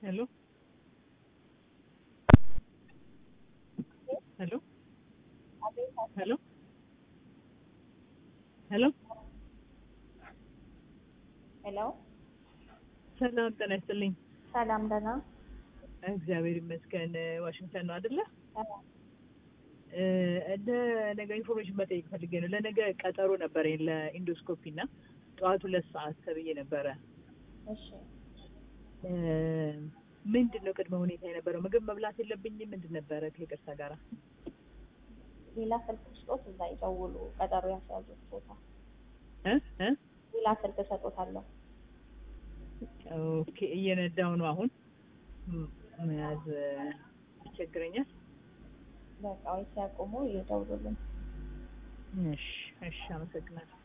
ሄሎ ሄሎ ሄሎ ሄሎ ሄሎ ሰላም ጤና ይስጥልኝ። ሰላም ደህና እግዚአብሔር ይመስገን። ዋሽንግተን ነው አይደለ? እ እንደ ነገ ኢንፎርሜሽን መጠየቅ ፈልጌ ነው። ለነገ ቀጠሮ ነበረኝ ለኢንዶስኮፒ እና ጠዋት ሁለት ሰዓት ተብዬ ነበረ። እሺ እ ምንድን ነው ቅድመ ሁኔታ የነበረው? ምግብ መብላት የለብኝም? ምንድን ነበረ ከይቅርታ ጋራ? ሌላ ስልክ ስጦት እዛ ይደውሉ ቀጠሮ ያስያዙት ቦታ እ እ ሌላ ስልክ እሰጦታለሁ ኦኬ እየነዳው ነው አሁን ም- መያዝ ይቸግረኛል። በቃ ወይ ሲያቆሙ ይደውሉልን እሺ እሺ፣ አመሰግናለሁ።